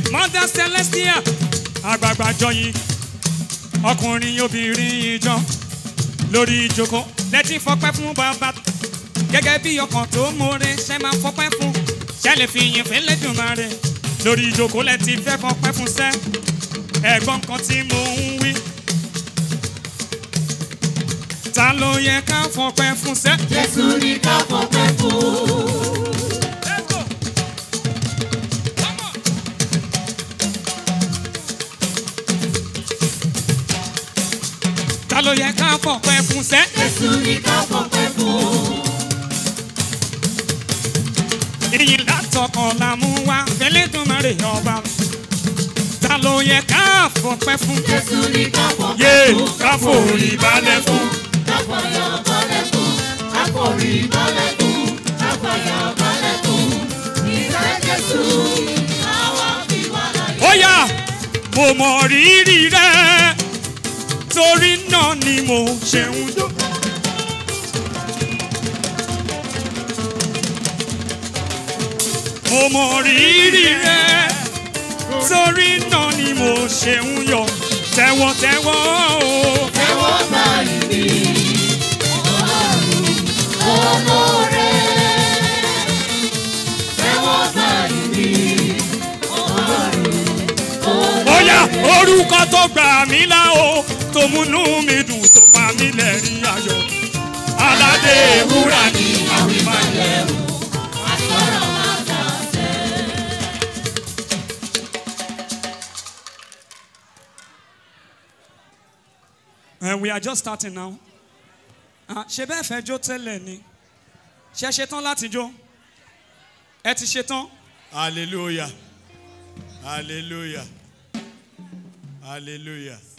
mother celestia àgbààgbà jọyìn ọkùnrin obìnrin ìjọ lórí ìjókòó lẹ́tí fọpẹ́ fún bàbá gẹ́gẹ́ bí ọkàn tó mórè ṣe máa fọpẹ́ fún ṣe lè fi yìn fẹ́lẹ́ dùnmọ́ rẹ̀ lórí ìjókòó lẹ́tí fẹ́ fọpẹ́ fún sẹ́ ẹ̀gbọ́n kan tí mo ń wí. ta ló yẹ ká fọpẹ́ fún sẹ́. Jésù ní ká fọpẹ́ fún. ta ló yẹ ká fọpẹ́ fún sẹ́. Jésù ní ká fọpẹ́ fún. ìyìn látọkàn la mú wá fẹ́lẹ́ dùnmọ́ rẹ̀ ọba. ta ló yẹ ká fọpẹ́ fún. Jésù ní ká fọpẹ́ yé fún. ká forí balẹ̀ fún. Káfọyọ̀ balẹ̀ fún. Káforí balẹ̀ fún. Káfọyọ̀ balẹ̀ fún. Ìfẹ́ Jésù àwa fi wá láyé. ó yá mo mọ rírì rẹ torí náà ni mo ṣe ń dún. mo mọ rírì rẹ torí náà ni mo ṣe ń yọ tẹ̀wọ̀tẹ̀wọ̀ o. Tẹ́wọ́ gbà ìbí. Ọlọ́run olóore. Tẹ́wọ́ gbà ìbí. ó yá orúkọ tó gbà mí là o tó múnú mi dùn tó pa mí lẹ́rìn ayọ̀ aládé ewúrà ni àwìmáyẹ̀ o. Àsọ̀rọ̀ máa dà sẹ́. And we are just starting now. Ah, ṣe bẹ́ẹ̀ fẹ́ jó tẹ́lẹ̀ ni ṣe ṣetán láti jó ẹ ti ṣetán Hallelujah. Hallelujah. Hallelujah.